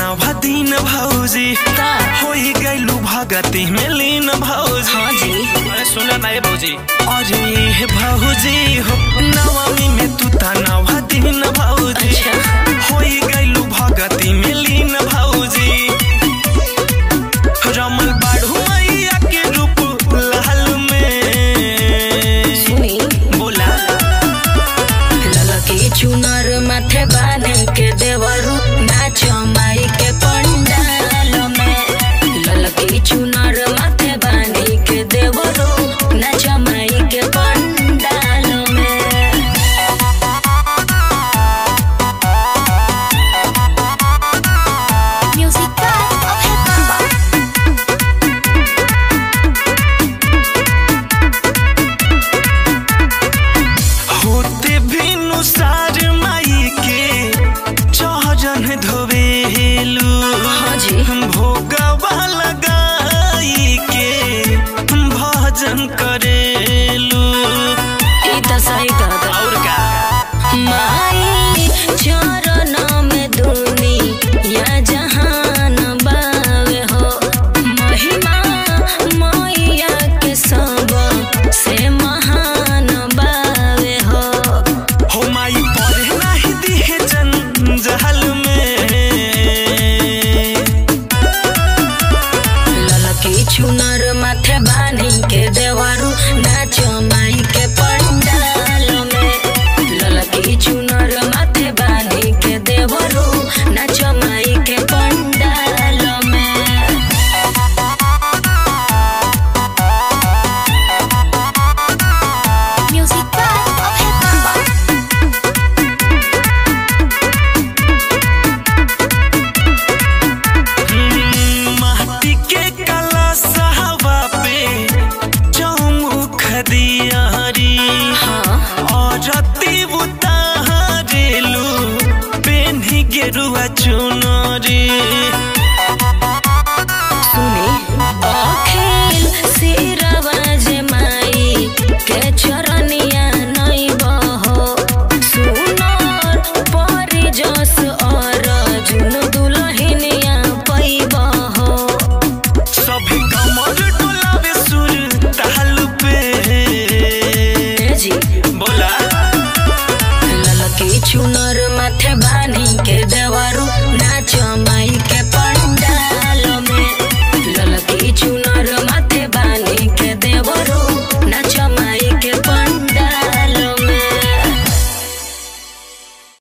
नवा दिन भौजी का? होई गइलू भगती में लीन भौजी हाँ जी। अरे सुन ना ये भौजी अरे हे भौजी हो नवमी में तू ता नवा दिन भौजी अच्छा। होई गइलू भगती में लीन भौजी रमल बाढ़ू मैया के रूप लाल में सुनी बोला ललकी चुनर माथे बांध के देवरू नाच माई के पंडाल में ललकी चुनर माथे बांध के देवरू नाच माई के पंडाल में म्यूजिक का होते बिनु सार माई के चहजन धोवेलू हाँ जी। भोगवा लगाई के भजन करेलू ई त सही कहता और का माई चरण में दुनी या जहान बावे हो महिमा मैया के सब से महान बावे हो हो माई पढ़े नाही दिहे जंजाल में ललकी चुनर माथे बानी के देवरू नाच माई के पंडाल में ललकी चुनर माथे बानी के देवरू नाच माई के पंडाल में म्यूजिक माटी के कला सहवा पे चौमुख दियारी हाँ औरती उतारेलू पेन्ही गेरुआ चुनरी